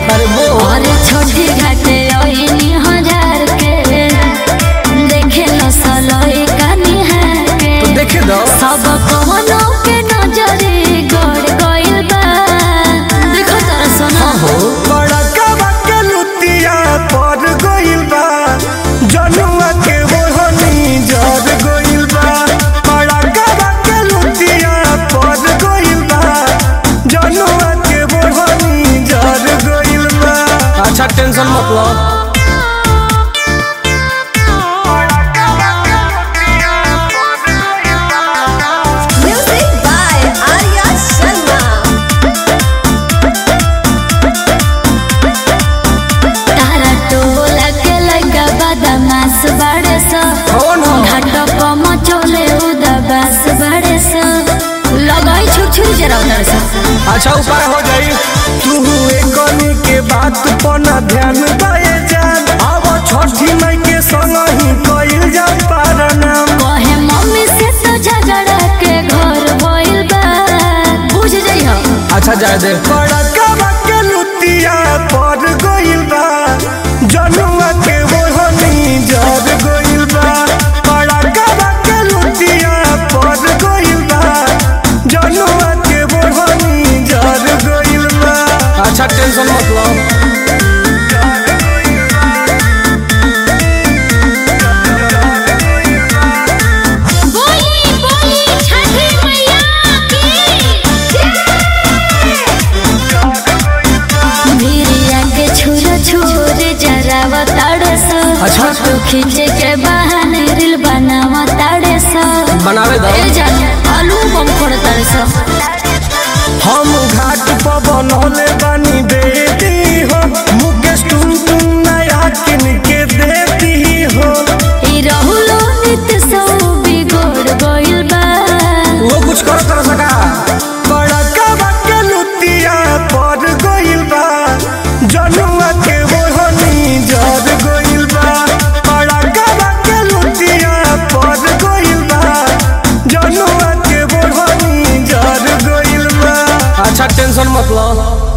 अरे वो और छोटी घाटे ओइनी हजार के देखे न सलोई कानी है के तो देखे दो सब कोनो के नजरे गड़ गइल बा देखो तारा सोना हो बड़का बके लुतिया पर गइल बा जनुआ के ओढ़नी जर गइल बा बड़का बके लुतिया पर गइल बा जनुआ के ओढ़नी जर गइल बा अच्छा टेंशन मत लो Music by Arya Sharma. तारा टोला के लगा बदमाश बड़े सा कौन हो घाटो को मचोले उदाबास बड़े सा लगाई छुक छुक जरा उधर सा अच्छा ऊपर हो जाई तू एकनी के बात पर ना ध्यान दए जान अब छठी मई के संग ही कइल जा पारनाम कहे मम्मी से तो झगड़ा के घर होइल बा बुझ जइहो अच्छा जाए दे बड़का बके लुतिया पर गइल बा जनुआ के ओढ़नी जर गइल बा बड़का बके लुतिया पर गइल बा जनुआ के ओढ़नी जर गइल बा अच्छा टेंशन मत लो बोली बोली छठी मैया की भिरिया के छुरा छुर जरावा ताड़े सा अच्छा। फोटो खींचे के बहाने रील बनावा ताड़े सा बनावे दो ए जान आलू बम फोड़ ताड़े सा हम घाट पर बनौले बानी बेटी हो मुकेश टुन टुन नया किन के देती हो ई रहुलो नित सौ बिगड़ गइल बा वो कुछ करो कर सका बड़का बके लुतिया पर गइल बा जनुआ के ओढ़नी जर गइल बा बड़का बके लुतिया पर गइल बा जनुआ के ओढ़नी जर गइल बा अच्छा टेंशन मत लो